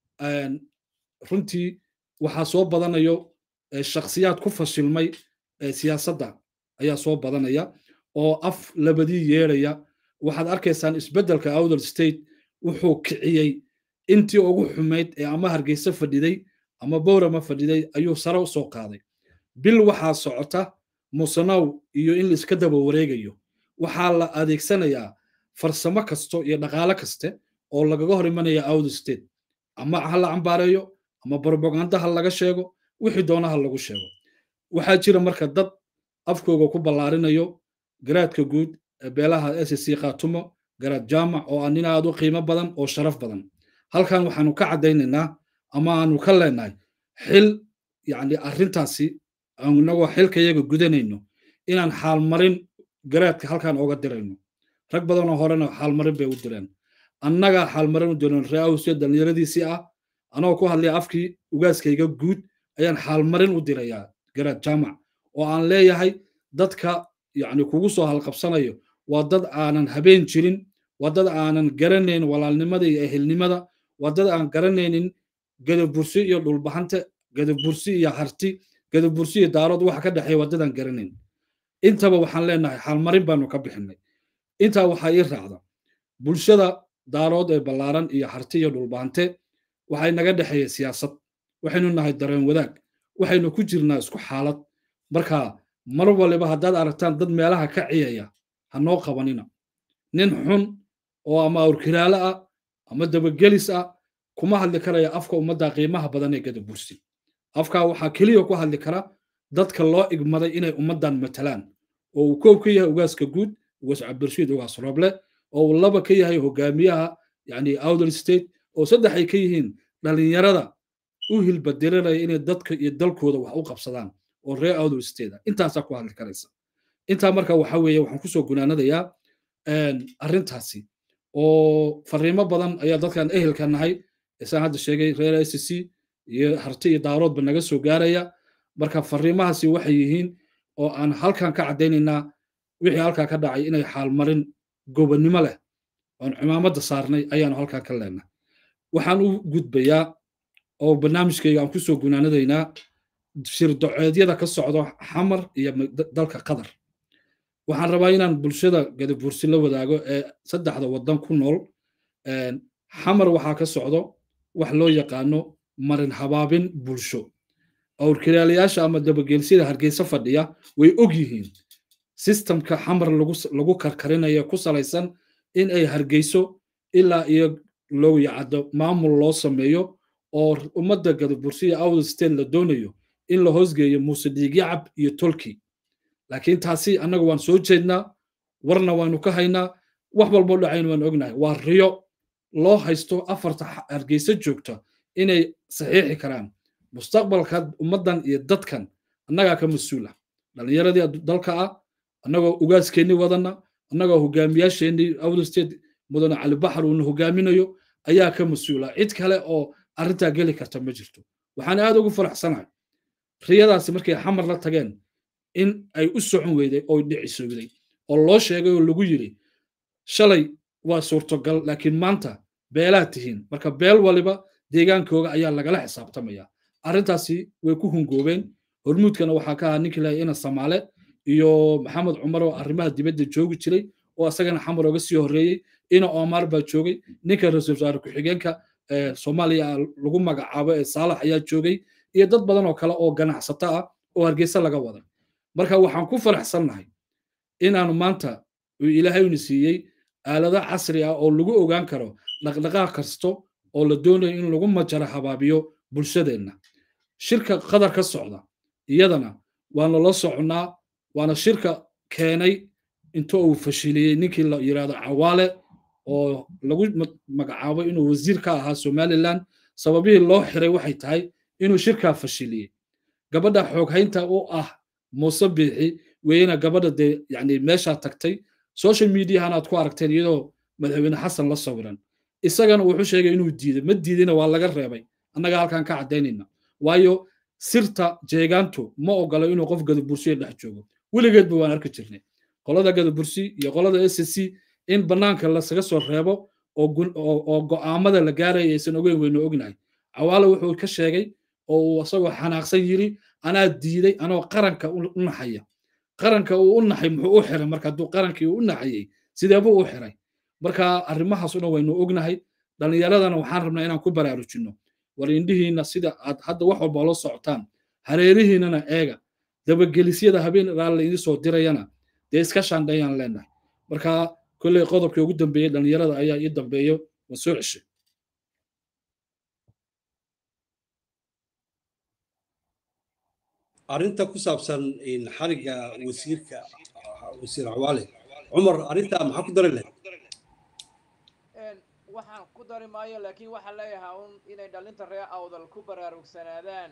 runtii waxaa soo badanayo shakhsiyaad ku fashilmay siyaasadda ayaa soo badanaya oo af labadii yeedhaya waxaad arkaysaan isbeddelka outer state wuxuu kiciyey intii ugu xumayd ee ama hargeysa fadhiday ama bowrama fadhiday ayuu sare u soo qaaday bil waxaa socota musanow iyo in laiska daba wareegayo waxaa la adeegsanayaa farsamo kasto iyo dhaqaale kaste oo lagaga hor imanaya outer state ama ha la cambaareeyo ama brobaganda ha laga sheego wixii doona ha lagu sheego waxaa jira marka dad afkooga ku ballaarinayo garaadka guud beelaha sc khaatumo garaad jaamac oo ah nin aad u qiimo badan oo sharaf badan halkan waxaanu ka caddaynaynaa ama aanu ka leenahay xil yani arrintaasi inagoo xilkayaga gudanayno inaan xaalmarin garaadka halkan ooga dirayno rag badanoo horena xaalmarin bay u direen annagaa xaalmarin u diran reawsiya dhallinyaradiisii ah anagoo ku hadlaya afkii ugaaskayga guud ayaan xaalmarin u dirayaa garaad jaamac oo aan leeyahay dadka yani kugu soo halqabsanayo waa dad aanan habeen jirin waa dad aanan garanayn walaalnimada iyo ehelnimada waa dad aan garanaynin gadabursi iyo dhulbahante gadabursi iyo harti gadabursi iyo daarood waxa ka dhexeeya waa dad aan garanayn intaba waxaan leenahay xaalmarin baanu ka bixinay intaa waxaa ii raacda bulshada daarood ee ballaaran iyo harti iyo dhulbahante waxay naga dhexeeya siyaasad waxaynu nahay dareen wadaag waxaynu ku jirnaa isku xaalad marka mar waliba haddaad aragtaan dad meelaha ka ciyaya ha noo qabanina nin xun oo ama awrkiraale ah ama dabagelis ah kuma hadli karaya afka ummadda qiimaha badan ee gadabursi afkaa waxaa keliya ku hadli kara dadka loo igmaday inay ummaddan matalaan oo uu koob ka yahay ugaaska guud ugaas cabdirshiid ugaas roble oo uu laba ka yahay hogaamiyaha yani outer state oo saddex ay ka yihiin dhallinyarada u hilbadiranaya inay dadka iyo dalkooda wax u qabsadaan oo reer outer state ah intaasaa ku hadli karaysa intaa marka waxa weeye waxaan kusoo gunaanadayaa arrintaasi oo fariimo badan ayaa dadkan ehelka nahay isaan hadda sheegay reer s c iyo harti iyo daaroodba naga soo gaaraya marka fariimahaasi waxay yihiin oo aan halkan ka caddaynaynaa wixii halkaa ka dhacay inay xaalmarin gobonnimo leh oon cimaamadda saarnay ayaanu halkaa ka leenahay waxaan u gudbayaa oo barnaamijkayga aan kusoo gunaanadaynaa shirdoceedyada ka socdo xamar iyo dalka qatar waxaan rabaa inaan bulshada gadabursi la wadaago ee saddexda waddan ku nool xamar waxaa ka socdo wax loo yaqaano marin habaabin bulsho awrkiraalayaasha ama dabageelsyada hargeysa fadhiya way og yihiin sistamka xamar lagu karkarinayo ku salaysan in ay hargeyso ilaa iyo loo yacado maamul loo sameeyo oo ummadda gadabursiya outer state la doonayo in la hoosgeeyo muuse dhiigyacab iyo tolki laakiin taasi annaga waan soo jeednaa warna waanu ka haynaa wax walboo dhacayn waan ognahay waa riyo loo haysto afarta hargeysa joogta inay saxiixi karaan mustaqbalka ummaddan iyo dadkan annagaa ka mas-uula dhallinyaradii dalka ah annagoo ugaaskeennii wadanna annagoo hogaamiyaasheennii outer state mudane cali baxar uuna hogaaminayo ayaa ka mas-uula cid kale oo arrintaa geli karta ma jirto waxaan aad ugu faraxsanahay riyadaasi markay xamar la tageen in ay u socon weyday oo dhicisowday oo loo sheegay oo lagu yiri shalay waa suurtogal laakiin maanta beelaad tihiin marka beel waliba deegaankooga ayaa lagala xisaabtamaya arrintaasi way ku hungoobeen hormuudkana waxaa ka ahaa ninkii lahay ina samaale iyo maxamed cumar oo arrimaha dibadda joogi jiray oo asagana xamar oga sii horreeyey ina omar baa joogay ninka ra-iisul wasaare ku-xigeenka soomaaliya lagu magacaabo ee saalax ayaa joogay iyo dad badan oo kale oo ganacsato ah oo hargeysa laga waday marka waxaan ku faraxsannahay inaanu maanta uu ilaahayna siiyey aalado casri ah oo lagu ogaan karo dhaqdhaqaaq kasto oo la doonayo in lagu majaro habaabiyo bulshadeenna shirka qadar ka socda iyadana waana la soconnaa waana shirka keenay inta uu fashiliyey ninkii la yidhahdo cawaale oo lagu magacaabo inuu wasiir ka ahaa somaliland sababihii loo xiray waxay tahay inuu shirkaa fashiliyey gabadha xooghaynta u ah muuse biixi weeyena gabadha dee yani meeshaa tagtay social mediahana aad ku aragteen iyadoo madaxweyne xasan la sawiran isagana wuxuu sheegay inuu diiday ma diidina waa laga reebay annaga halkan ka caddaynayna waayo sirta jeegaantu ma ogolo inuu qof gadabursiya dhex joogo weligeedba waan arki jirnay qolada gadabursi iyo qolada s c in bannaanka lasaga soo reebo oo go'aamada la gaaraya aysan ogeyn weynu ognahay cawaale wuxuu ka sheegay oo uu isagoo xanaaqsan yiri anaa diiday anoo qaranka u naxaya qaranka uu u naxay muxuu u xiray marka hadduu qarankii u naxayey sideebuu u xiray marka arrimahaas una waynu ognahay dhallinyaradana waxaan rabnaa inaan ku baraarujinno war indhihiina sida aad hadda wax walba la socotaan hareerihiinana eega dabagelisyada habeen raal laydin soo dirayana dee iska shaandhayaan leenahay marka kolley qodobkii ugu dambeeyey dhallinyarada ayaa ii dambeeyo waa soo ceshay arrinta ku saabsan xariga wasiirka wasiir cawaale cumar arrintaa maxaa ku dari lahayd waxaan ku dari maayo laakiin waxaan leeyahay un inay dhalinta reer awdal ku baraarugsanaadaan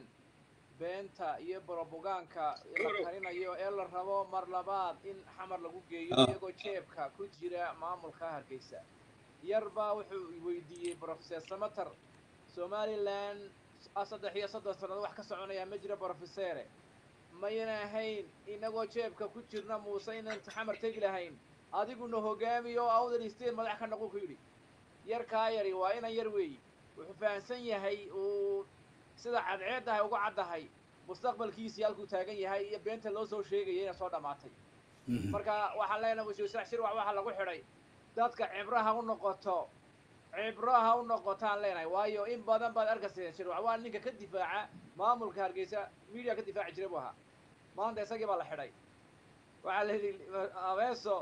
beenta iyo borobogaanka la karinayo ee la rabo mar labaad in xamar lagu geeyo iyagoo jeebka ku jira maamulka hargeysa yar baa wuxuu weydiiyey brofeser samater somalilan saddex iyo soddon sannadood wax ka soconaya ma jira brofesere mayna ahayn inagoo jeebka ku jirna muuse inaan xamar tegi lahayn adiguna hogaamiyo awdal state madax ka noqon ku yidhi yarkaa yari waa inan yar weeyi wuxuu fahamsan yahay uu sida cadceeddahay uga caddahay mustaqbalkiisii halkuu taagan yahay iyo beenta loo soo sheegaya inay soo dhammaatay marka waxaan leenahay wasiir sax shirwac waxaa lagu xidhay dadka cibraha u noqoto cibraha u noqotaan leenahay waayo in badan baad arkayseen shirwac waa ninka ka difaaca maamulka hargeysa media ka difaaci jiray buu ahaa maanta isagii baa la xidhay waxaa la yidhi abeeso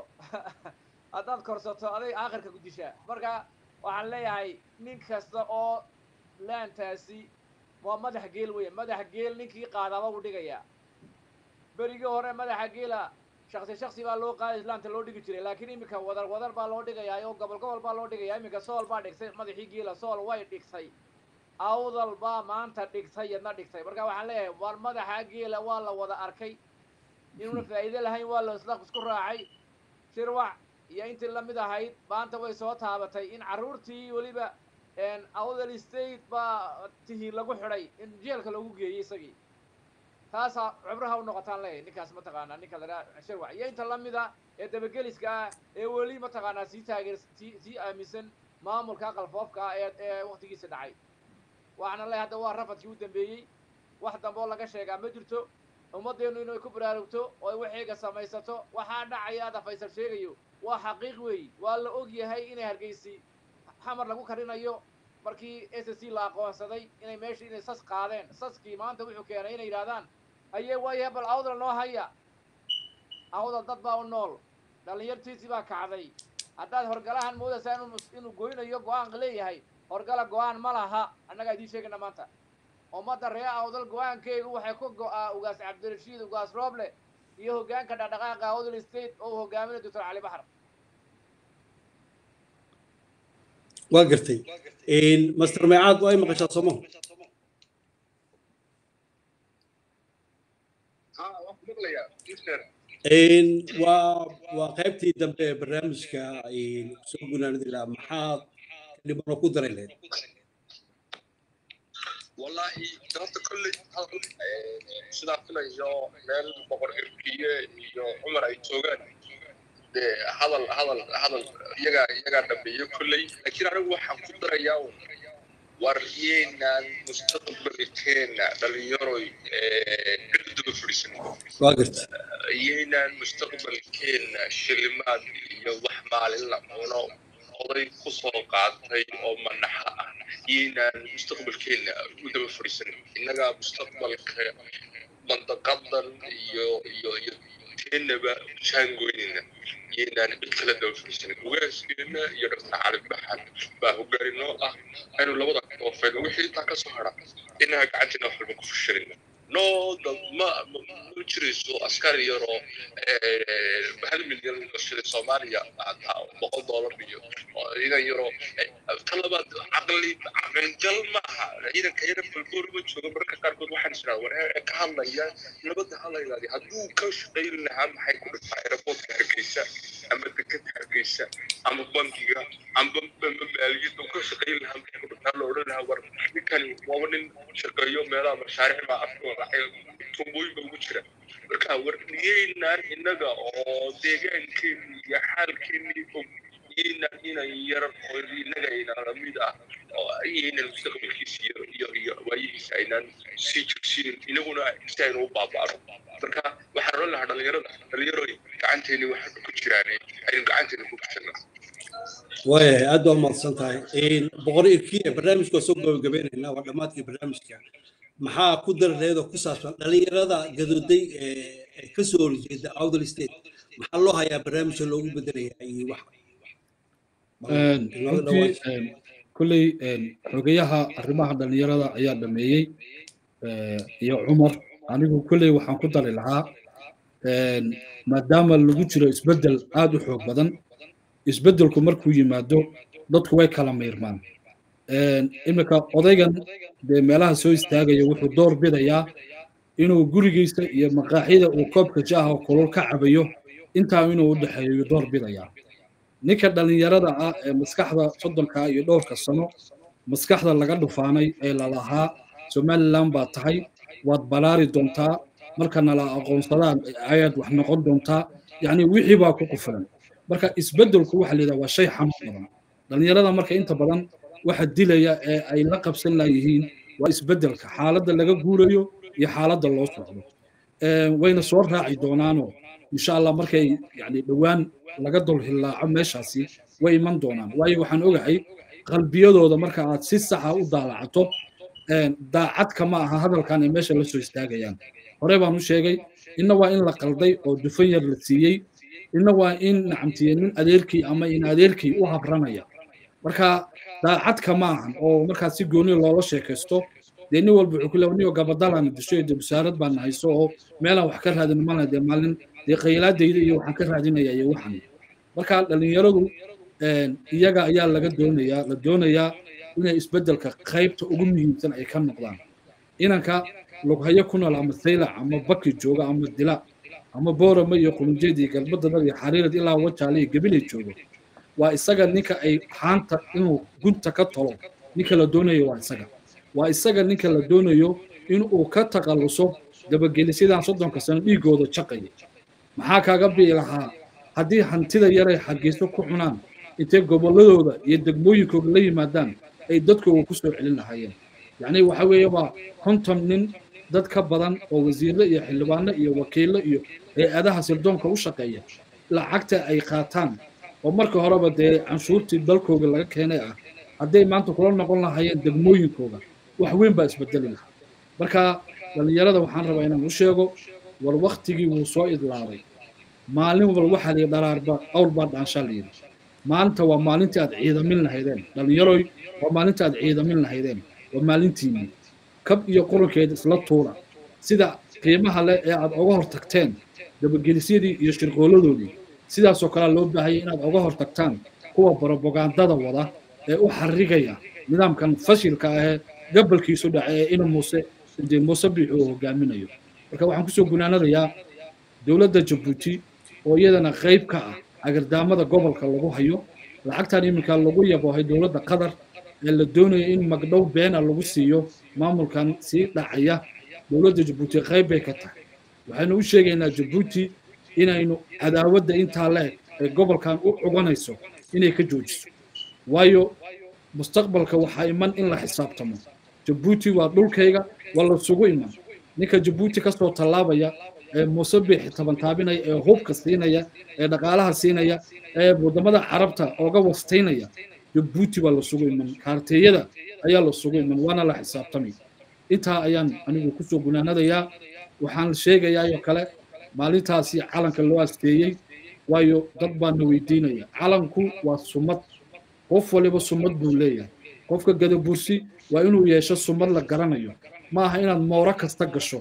haddaad korsato aday aakhirka ku dishaa marka waxaan leeyahay nin kasta oo laantaasi waa madax geel weya madax geel ninkii qaadaaba u dhigayaa berigii hore madaxa geela shaksi shaksi baa loo qaaday islaamta loo dhigi jiray laakiin iminka wadar wadar baa loo dhigayaa oo gobol gobol baa loo dhigayaa iminka sool baa dhigtay madaxii geela sool way dhigtay awdal baa maanta dhigtay yadna dhigtay marka waxaan leeyahay war madaxa geela waa la wada arkay inuuna faa'iido lahayn waa la isla isku raacay shirwac iyo intii lamid ahayd maanta way soo taabatay in carruurtii weliba awdal state baa tihiin lagu xidhay in jeelka lagu geeyey isagii taasaa cibraha u noqotaan leeyahay ninkaas mataqaanaa ninka la dhaha shirwac iyo inta lamida ee dabageliska ah ee weli mataqaanaa sii taageer sii sii aaminsan maamulka qalfoofka ah ee ee waqtigiisa dhacay waxaana leeyahay hadda waa rafadkii u dambeeyey wax dambe oo laga sheegaa ma jirto ummaddeenu inay ku baraarugto oo ay waxeega samaysato waxaa dhacaya ada faysal sheegayo waa xaqiiq weeyi waa la og yahay inay hargeysi xamar lagu karinayo markii s c la aqoonsaday inay meesha inay sas qaadeen saskii maanta wuxuu keenay inay yidhahdaan haye waayahe bal awdal noo haya awdal dad baa u nool dhallinyartiisii baa kacday haddaad horgalahan moodaysaa inuu inuu goynayo go-aanka leeyahay horgala go-aan ma laha annagaa idiin sheegayna maanta ummadda ree awdal go-aankeedu waxay ku go-aa ugaas cabdirashiid ugaas rooble iyo hoggaanka dhaqdhaqaaqa awdal state oo uu hogaaminayo doctor cali baxar waa gartay master meecaad waa ay maqashaa somo waa waa qaybtii dambe ee barnaamijka soo gunaanadi lahaa maxaad dhibano ku daray lahayd wallahi horta kolley sidaa filayo meel boqor irkiye iyo cumar ay joogaan dee hadal hadal hadal iyagaa iyagaa dhameeyo kolley laakiin anigu waxaan ku darayaa un war yeenaan mustaqbalkeena dhalinyaroy cidduba fadhiisan waa garta yeenaan mustaqbalkeena shilimaad iyo wax maalin la cuno oday ku soo qaatay oo manaxa ah yeenaan mustaqbalkeena u daba fadhiisan innagaa mustaqbalka mandaqadan iyo iyo iyo teenaba jaangoynina yeenaan cid kala daba fadhiisanin ugaaskeena iyo dhaktar cali baxan baa hogaani noo ah aynu labada koofeed wixii intaa ka soo hara inaha gacanteena wax walba ku fushanin no ma ma jirayso askari yaroo hal milyan gashaday soomaaliya boqol doolar iyo ciidan yaroo ta labaad caqli caqlingal maaha ciidanka yara balboor ma joogo marka qaarkood waxaan jiraa war ka hadlaya nabadda hadlaydaadi hadduu ka shaqayn lahaa maxay ku dhigtaa aeroportka hargeysa ama dekada hargeysa ama bankiga ama maaliyadda ka shaqayn lahaa maxay ku dhigtaa la odhan lahaa war ninkani waaba nin shaqeeyo meelaha mashaariic baa afkooda tumbooyinka ugu jira marka war niyeynaan innaga oo deegaankeeni iyo xaalkeeni og iyaynaan inan yar oo innaga aynan lamid ah oo iyaynan mustaqbalkiisa iyo iyo iyo waayihiisa aynaan sii jirsiinin inaguna si aynu u baaba'no marka waxaan oran lahaa dhalinyarada dhalinyaroy gacanteeni waxaanu ku jiraane aynu gacanteeni ku gashanaa waayahay aad baa umahadsan tahay boqor irkiya barnaamijka waa soo gabagabeynaynaa waa dhammaadkii barnaamijka maxaa ku darareedoo ku saabsan dhalinyarada gadooday ee ka soo horjeeda outdal state maxaa loo hayaa barnaamijka loogu bedelayaa iyo wax runtii kolley xogeyaha arrimaha dhalinyarada ayaa dhameeyey iyo cumar anigu kolley waxaan ku dari lahaa maadaama lagu jiro isbeddel aad u xoog badan isbeddelku markuu yimaado dadku way kala miirmaan iminka odaygan dee meelaha soo istaagaya wuxuu door bidayaa inuu gurigiisa iyo maqaaxida uu koobka jaaha kulul ka cabayo intaa inuu u dhexeeyo door bidayaa ninka dhallinyarada ah ee maskaxda soddonka iyo dhowrka sano maskaxda laga dhufaanay ee lalahaa somalilan baa tahay waad balaari doontaa markana la aqoonsadaan ayaad wax noqon doontaa yacni wixii baa ku qufilan marka isbeddelku waxa layidhaha waa shay xanuun badan dhallinyarada marka inta badan waxa dilaya ee ay la qabsan layihiin waa isbeddelka xaaladda laga guurayo iyo xaaladda loo socdo wayna soo raaci doonaanoo insha allah markay yani dhowaan laga dulhillaaco meeshaasi way iman doonaan waayo waxaan ogahay qalbiyadooda marka aad si saxa u daalacato daacadka ma aha hadalkan ay meesha la soo istaagayaan hore baan u sheegay inna waa in la qalday oo dufan yar la siiyey inna waa in nacamtiye nin adeerkii ama in adeerkii u habranaya marka daacadka ma ahan oo markaas si gooni loola sheekaysto dee nin walba wuxuu ku leeya niyo gabadalaana disho dee wasaarad baan hayso oo meelaan wax ka raadin malna dee maalin dee qaylaadayda iyo waxaan ka raadinaya iyo waxan marka dhallinyaradu iyaga ayaa laga doonayaa la doonayaa inay isbeddelka qaybta ugu muhiimsan ay ka noqdaan inanka lughayo ku nool ama saylac ama baki jooga ama dila ama boorama iyo qulunjeed iyo galbadada iyo xariirad ilaa wajaale iyo gabilay joogo waa isaga ninka ay haanta inuu gunta ka tolo ninka la doonayo waa isaga waa isaga ninka la doonayo inuu ka taqalluso dabagelisyadaan soddonka sano dhiigooda jaqaya maxaa kaaga bii lahaa haddii hantida yaray xageyso ku cunaan intay gobolladooda iyo degmooyinkooda la yimaadaan ay dadkooga ku soo celin lahaayeen yacni waxa weeye waa konton nin dad ka badan oo wasiirro iyo xildhibaano iyo wakiillo iyo hay-adaha sildoonka u shaqeeya lacagta ay qaataan oo marka horeba dee canshuurtii dalkooga laga keenay ah hadday maanta kula noqon lahaayeen degmooyinkooga wax weyn baa isbedeli lahaa marka dhallinyarada waxaan rabaa inaan u sheego war waktigii wuu soo idlaaday maalin walba waxaa liyi dharaarba awr baa dhaanshaa layidhi maalinta waa maalintii aad ciidamin lahaydeen dhallinyaroy waa maalintii aad ciidamin lahaydeen waa maalintiinii kab iyo qurankeeda isla tuura sida qiimaha leh ee aad oga hor tagteen dabagelisyadii iyo shirqooladoodii sidaasoo kalea loo baahaya inaad oga hor tagtaan kuwa barobagandada wada ee u xarigaya nidaamkan fashilka ahee gabalkiisu dhacay ee ina muuse de muuse biixi uu hogaaminayo marka waxaan kusoo gunaanadayaa dowladda jabuuti oo iyadana qayb ka ah agardaamada gobolka lagu hayo lacagtan iminka lagu yaboohay dowladda qatar ee la doonayo in magdhow beena lagu siiyo maamulkan sii dhacaya dowladda jabuuti qayb bay ka tahay waxaynu u sheegaynaa jabuuti inaynu cadaawadda intaa leeg ee gobolkan u cuganayso inay ka joojiso waayo mustaqbalka waxaa iman in la xisaabtamo jabuuti waa dhulkayga waa la sugu iman ninka jabuuti ka soo tallaabaya ee muuse biixi tabantaabinaya ee hubka siinaya ee dhaqaalaha siinaya ee waddamada carabta ooga wastaynaya jabuuti waa la sugu iman kaarteeyada ayaa la sugu iman waana la xisaabtamay intaa ayaan anigu kusoo gunaanadayaa waxaan sheegayaayoo kale maalintaasi calanka loo asteeyey waayo dad baana weydiinaya calanku waa sumad qof waliba sumad buu leeyahay qofka gadabursi waa inuu yeesho sumad la garanayo ma aha inaad mooro kasta gasho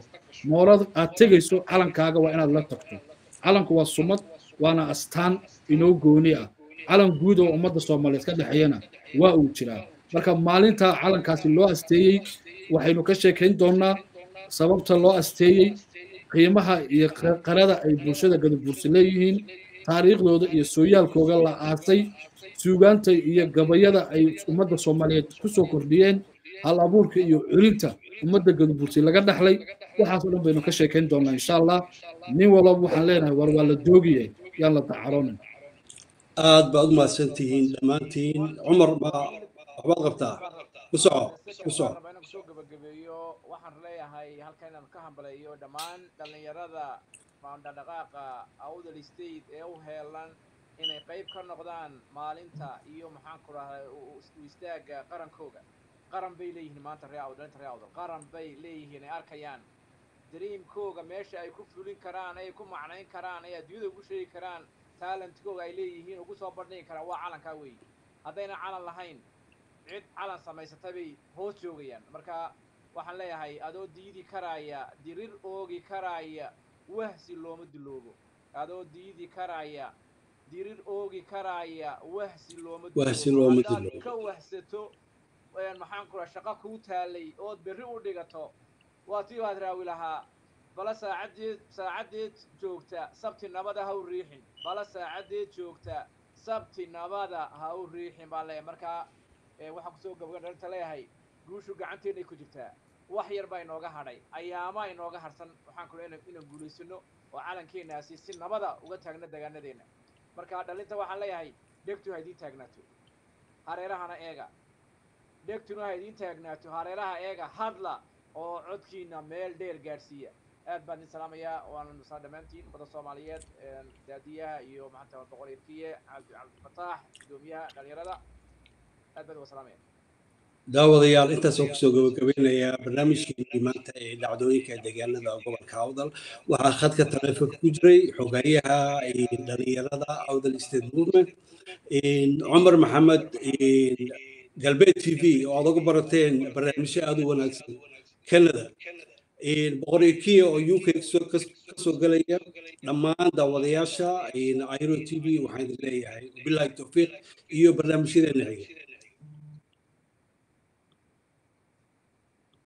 moolada aad tegayso calankaaga waa inaad la tagto calanku waa sumad waana astaan inoo gooni ah calan guud oo ummadda soomaaliyeed ka dhexeeyana waa uu jiraa marka maalinta calankaasi loo asteeyey waxaynu ka sheekayn doonnaa sababta loo asteeyey qiimaha iyo qarada ay bulshada gadabuursi leeyihiin taariikhdooda iyo sooyaalkooga la aasay suugaanta iyo gabayada ay ummadda soomaaliyeed ku soo kordhiyeen hal abuurka iyo culinta ummadda gadabuursi laga dhaxlay waxaas oo dhan baynu ka sheekayn doonnaa insha allah nin walba waxaan leenahay war waa la doogiye yaan la dacaroonin aad baad u mahadsantihiin dhammaantiin cumar baa waxbaad qabtaa ku soco ku soco inaan kusoo gabagabeeyo waxaan leeyahay halka inaan ka hambaleeyo dhammaan dhallinyarada dhaqdhaqaaqa awdal state ee u heelan inay qayb ka noqdaan maalinta iyo maxaan ku rahday u istaaga qarankooga qaran bay leeyihiin maanta ree awdal inta ree awdal qaran bay leeyihiin ay arkayaan dreamkooga meesha ay ku fulin karaan ay ku macnayn karaan ay adduunyada ugu sheegi karaan talentkooga ay leeyihiin ugu soo bandhigi karaan waa calankaa weeye haddayna calan lahayn cid calan samaysata bay hoos joogayaan marka waxaan leeyahay adoo diidi karaaya dirir oogi karaaya wahsi looma diloobo adoo diidi karaaya dirir oogi karaaya wahsi looma Wahsi looma Haddaad diloobo. ka wahsato een, maxaan ku raha shaqo kuu taalay ood berri u dhigato waa tii waad raawi lahaa bala saacadeed saacadeed joogta sabti nabada ha u riixin bala saacadeed joogta sabti nabada ha u riixin baan leeyahay markaa ee, waxaan kusoo gabagayn dhalinta leeyahay guushu gacanteennay ku jirtaa wax yar baa inooga hadhay ayaama inooga harsan waxaan kula inaan inaan guulaysano oo calankeenaasi si nabada uga taagna degaanadeenna marka dhalinta waxaan leeyahay dhegtu ha idiin taagnaato hareerahana eega dhegtuna ha idiin taagnaato hareeraha eega hadla oo codkiina meel dheer gaadhsiiya aad baan idin salaamayaa waana nusaa dhammaantiin ummadda soomaaliyeed een, daadiyaha iyo maxanta boqor irkiye cabdi cabdifataax gudoomiyaha dhalinyarada aad baan uga salaamaya daawadayaal intaasoo kusoo gabagabeynayaa barnaamijkeenii maanta ee dhacdooyinka deegaanada gobolka awdal waxaa khadka taleefonka ku jiray xogayaha dhalinyarada awdal state movement cumar maxamed galbeed t v oo aad uga barateen barnaamijyo aada u wanaagsan canada boqor ikiya oo u k kasoo gelaya dhammaan daawadayaasha iro t v waxaan idin leeyahay bilahi towfiiq iyo barnaamijyadeena xiga